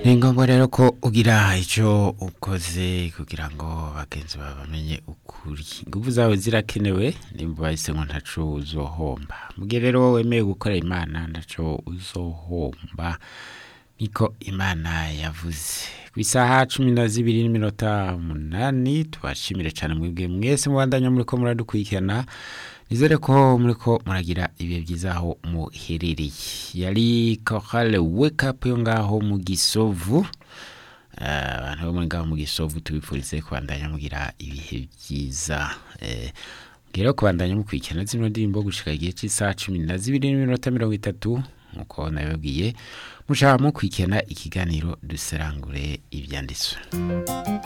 ni ngombwa rero ko ugira icyo ukoze kugira ngo bagenzi bawe bamenye ukuri ingufu zawe zirakenewe nimba bahise ngo ntaco uzohomba mugihe rero wemeye gukorera imana ntaco uzohomba niko imana yavuze ku isaha cumi na zibiri n'iminota umunani tubashimire cyane mwebwe mwese mubandanya muriko muradukurikirana nizere ko muriko muragira ibihe byiza aho muherereye yari korale wake up yo ngaho mu gisovu Eh, abantu bo muri ngaho mu gisovu tubifurize kubandanya mugira ibihe byiza Eh, rero kubandanya mukurikirana zino ndirimbo gushika igihe cy'isaha cumi na zibiri n'iminota mirongo itatu nkuko nabibabwiye mushaka mukurikirana ikiganiro duserangure ibyanditswe